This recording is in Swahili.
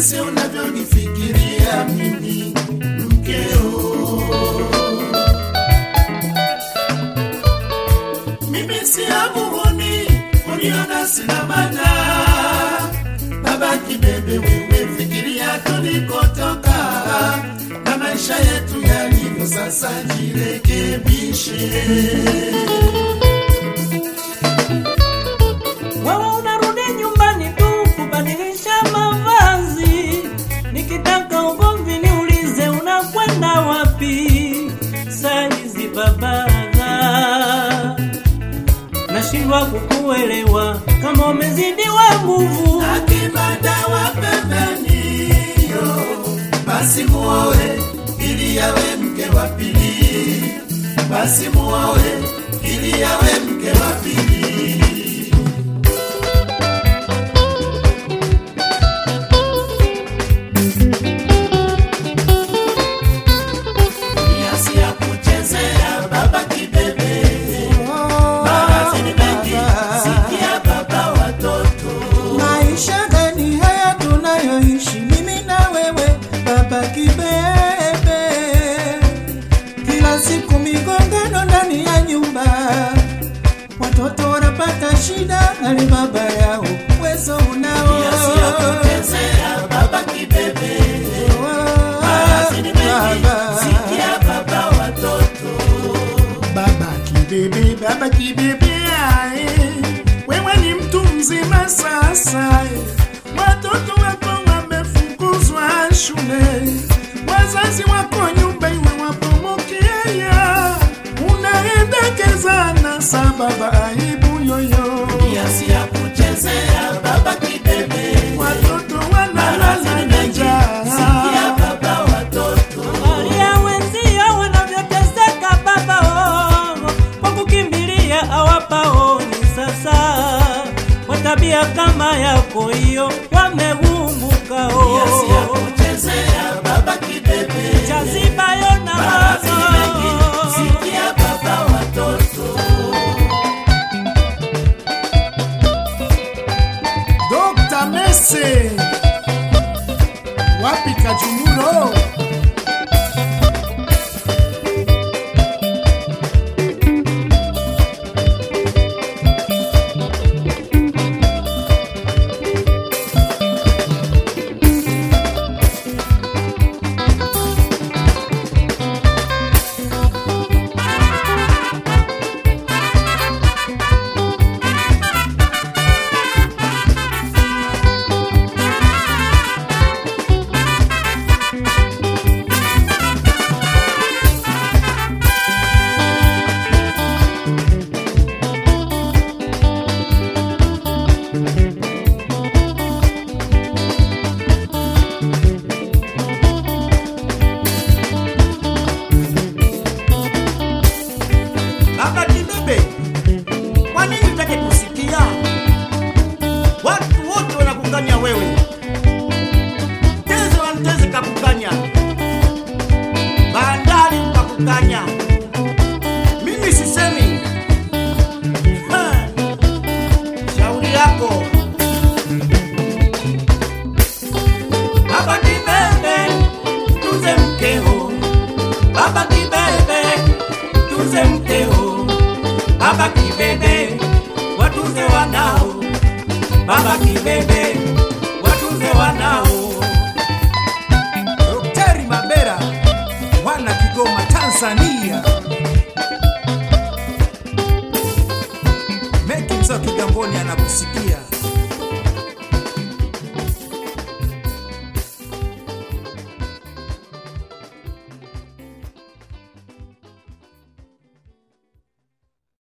jinsi unavyonifikiria mimi mkeo. Mimi si amuhuni, uniona sina maana. Baba kibebe, wewe fikiria tulikotoka na maisha yetu yalivyo sasa, jirekebishe. Wewe unarudi nyumbani tu kubadilisha mavazi, nikitaka ugomvi niulize unakwenda wapi? Saizi babaga, nashindwa kukuelewa kama umezidiwa nguvu. akibadawa pembeni yo basi muoe ili yawe mke wa pili basi muoe ili yawe mke wa pili Kiasi ya kuchezea baba kibebe Maradhi ni mengi, sikia baba watoto Maisha gani haya tunayoishi mimi na wewe baba kibebe? Kila siku migongano ndani ya nyumba, watoto wanapata shida, hali baba yao uwezo unao. Kiasi ya kuchezea baba kibebe Maradhi ni mengi, sikia baba watoto Baba kibebe, baba kibebe, ae, wewe ni mtu mzima sasa, eh. watoto wako wamefukuzwa shule, wazazi wako nyumba iwe wapomokeaya, unaendekezana sababa aibu yoyo, Kiasi ya kuchezea baba kibebe watoto Maradhi wanalala ni na mengi, sikia njaa. baba watoto Angalia wenzio wanavyoteseka baba oh, kwa kukimbilia hawapaoni sasa. Kwa tabia kama yako hiyo wameumbuka Kiasi ya oh. kuchezea baba kibebe Chazibayo na Maradhi ni mengi, mazo sikia baba watoto Dr. Mese wapi Kajumuro? Baba kibebe, kwa nini utake kusikia? Watu wote wanakukanya wewe, Teze wa Mteze kakukanya, bandari kakukanya, mimi sisemi. Ha! Shauri yako Baba kibebe, tuze mkeo, Baba kibebe, tuze mkeo, Baba kibebe, watuze wanao, Baba kibebe, watuze wanao. Daktari Mabera, wana Kigoma, Tanzania. Meki mzee wa Kigamboni anakusikia.